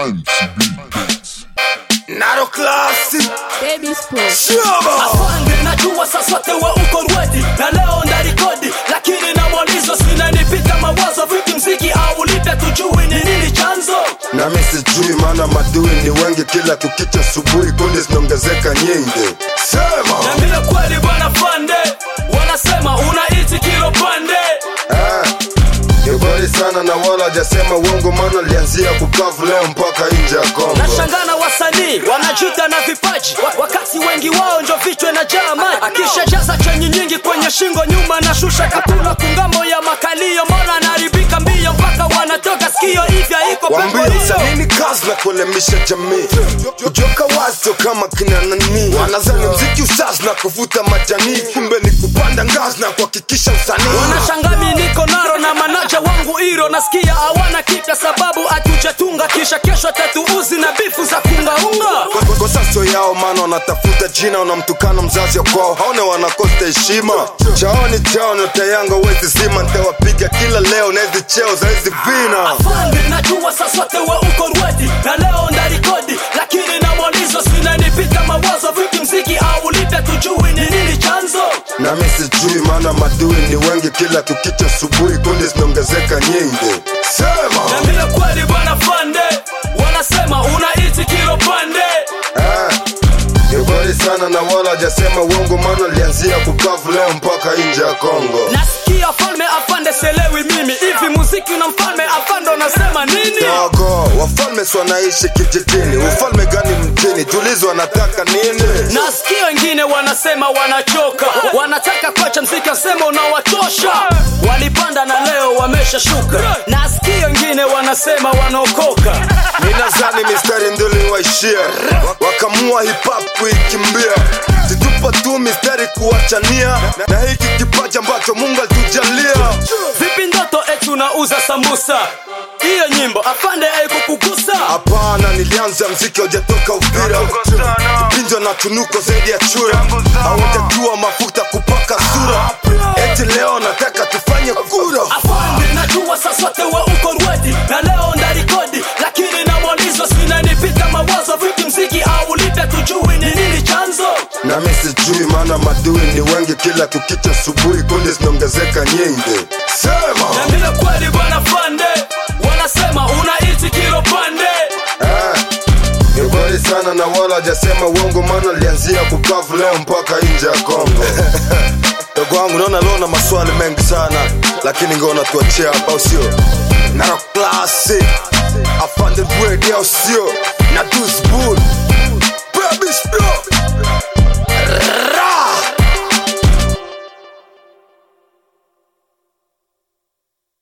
MCB Beats. Naro Classic Baby Sport. Shaba Afande najua sasa wote wa uko rwedi na leo ndarikodi, lakini na mwalizo sinanipita mawazo, vipi mziki au lipe tujui ni nini chanzo Nami sijui maana madui ni wengi kila kukicha asubuhi kundi zinaongezeka nyingi Sema Niambie kweli bwana Fande, wanasema unaiti kilo pande Eh, ni kweli sana na wala hajasema uongo maana lianzia kukavu leo mpaka nje ya Kongo Nashangana wasanii wanajuta na vipaji wa- wakati wengi wao njo vichwe na jaa maji. Akishajaza chenyi nyingi kwenye shingo, nyuma na shusha kapula kungambo ya makalio, mbona anaharibika mbio mpaka wanatoka sikio, hivya iko Wambie pepo hiyo. usanii ni kazi na kuelemisha jamii kujoka wazo kama kina nani wanazani mziki usaz na kuvuta majani kumbe ni kupanda ngazi na kuhakikisha usanii Wanashangami niko naro na manaja wangu iro, nasikia hawana kipya sababu hatujatunga, kisha kesho tatuuzi na bifu za kungaunga. Kwa- kwa- kwa sasa yao maana wanatafuta jina wanamtukana mzazi wa kwao haone wanakosta heshima chaoni chao nyota yanga wezi zima ntawapiga kila leo na hizi cheo za hizi vina Afande najua sasa wote wa uko rwedi na leo ndarikodi, lakini na mwalizo sinanipita mawazo, vipi mziki au lipe tujui ni nini chanzo nami sijui maana madui ni wengi kila kukicha asubuhi kundi zinaongezeka nyingi sema Niambie kweli bwana Fande, wanasema unaiti kilo pande Eh, ni kweli sana na wala hajasema uongo maana lianzia kukavu leo mpaka nje ya Kongo Nasikia falme afande, selewi mimi hivi muziki na mfalme afande, unasema nini? dogo wafalme si wanaishi kijijini ufalme gani mjini tulizo wanataka nini Nasikia wengine wanasema wanachoka, wanataka kuacha mziki, asema unawachosha. Walipanda na leo wameshashuka. Nasikia wengine wanasema wanaokoka. ninazani mistari nduli waishia Wa- wakamua hip hop kuikimbia situpa tu mistari kuwachania na, na hiki kipaji ambacho mungu alitujalia Vipi ndoto eti unauza sambusa? Hiyo nyimbo afande haikukugusa? hapana nilianza mziki haujatoka uvira kipinjwa na tunuko zaidi ya chura hawajajua mafuta kupaka sura eti leo nataka tufanye kura Afande najua sasa wote wa uko rwedi na leo ndarikodi, lakini na mwalizo sinanipita mawazo, vipi mziki au lipe tujui ni nini chanzo nami sijui maana madui ni wengi kila kukicha asubuhi kundi zinaongezeka nyingi sema Niambie kweli bwana Fande, wanasema unaiti kilo pande Eh, ni kweli sana na wala hajasema uongo maana lianzia kukavu leo mpaka nje ya Kongo dogo wangu naona leo na maswali mengi sana lakini ngona tuachia hapa au sio naro klasi afande bwedi au sio na dusbul